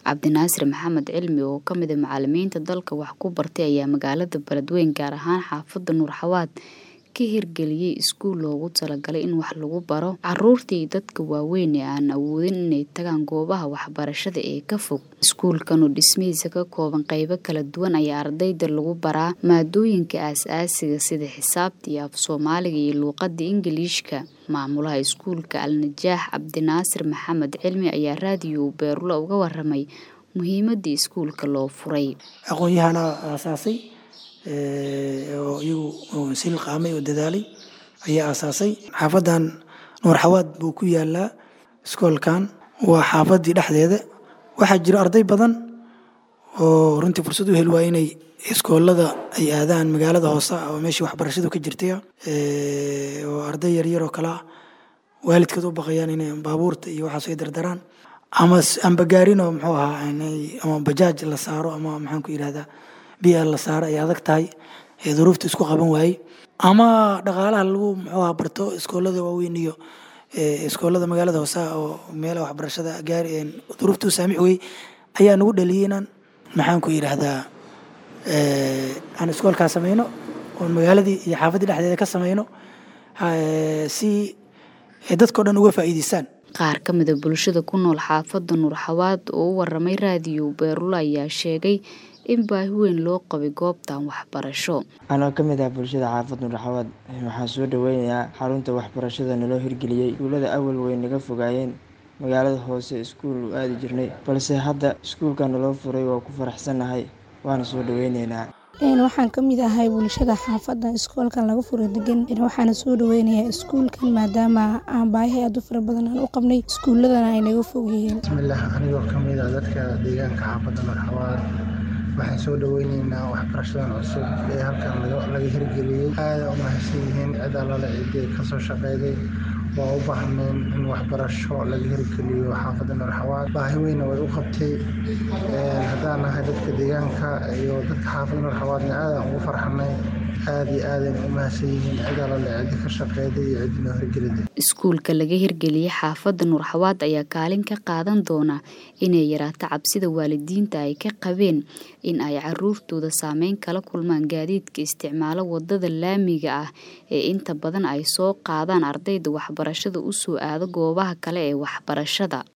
cabdinaasir maxamed cilmi oo ka mid a macalimiinta dalka wax ku bartay ayaa magaalada beledweyne gaar ahaan xaafada nuur xawaad ka hirgeliyey iskuul loogu talagalay in wax lagu baro caruurta iyo dadka waaweyn ee aan awoodin inay tagaan goobaha waxbarashada ee ka fog iskuulkan oo dhismihiisa ka kooban qeybo kala duwan ayaa ardayda lagu baraa maadooyinka aas-aasiga sida xisaabta iyo af soomaaliga iyo luuqada ingiliishka maamulaha iskuulka alnajaax cabdinaasir maxamed cilmi ayaa raadiyo beerulo uga waramay muhiimadii iskuulka loo furay aqoon-yahana aasaasay oo iyagu sil qaamay oo dadaalay ayaa aasaasay xaafadan nuur xawaad buu ku yaalaa iskoolkan waa xaafadii dhexdeeda waxaa jira arday badan oo runtii fursad u heli waa inay iskoolada ay aadaan magaalada hoose oo meeshii waxbarashadu ka jirtay oo arday yaryar oo kale ah waalidkood u baqayaan inay baabuurta iyo waxaas ay dardaraan ama amba gaarin oo muxuu ahaa ama bajaaj la saaro ama maxaan ku yidhahdaa biya la saaro ay adag tahay ee duruufta isku qaban waayey ama dhaqaalaha lagu muxuu ahaa barto iskoolada waaweyn iyo iskoolada magaalada hoose oo meelaha waxbarashada gaari duruufta u saamix weyey ayaa nagu dhaliyey inaan maxaan ku yidhaahdaa aan iskoolkaa sameyno oon magaaladii iyo xaafaddii dhexdeeda ka sameyno si dadkao dhan uga faa'iideystaan qaar ka mida bulshada ku nool xaafadda nuur xawaad oo u waramay raadiyo beerulo ayaa sheegay in baahi weyn loo qabay goobtan waxbarasho anoo ka mid ah bulshada xaafad nuur xawaad waxaan soo dhaweynayaa xarunta waxbarashada naloo hirgeliyey iskuullada awal way naga fogaayeen magaalada hoose iskuul u aadi jirnay balse hadda iskuulka naloo furay waa ku faraxsannahay waana soo dhaweyneynaa waxaan ka mid ahay bulshada xaafadda iskoolkan laga furo degan waxaana soo dhaweynayaa iskuulkan maadaama aan baahi aad u fara badan aan u qabnay iskuuladana ay naga fog yihiin bismillaah anigoo ka mid ah dadka deegaanka xaafadda marxawaad waxaan soo dhaweyneynaa waxbarashadan cusub ee halkan laga hirgeliyey aada u mahadsan yihiin cid allale ciddii kasoo shaqeyday waa u baahnayn in waxbarasho laga hirgeliyo xaafadda marxawaad baahi weyna way u qabtay haddaan nahay dadka deegaanka iyo dadka xaafadda marxawaadna aadaan ugu farxanay aada iyo aadayna u mahadsan yihiin cid allale ciddi ka shaqeyday iyo ciddi noo hirgelida iskuulka laga hirgeliyey xaafadda nuur xawaad ayaa kaalin ka qaadan doona inay yaraato cabsida waalidiinta ay ka qabeen in ay caruurtooda saameyn kala kulmaan gaadiidka isticmaalo wadada laamiga ah ee inta badan ay soo qaadaan ardayda waxbarashada u soo aado goobaha kale ee waxbarashada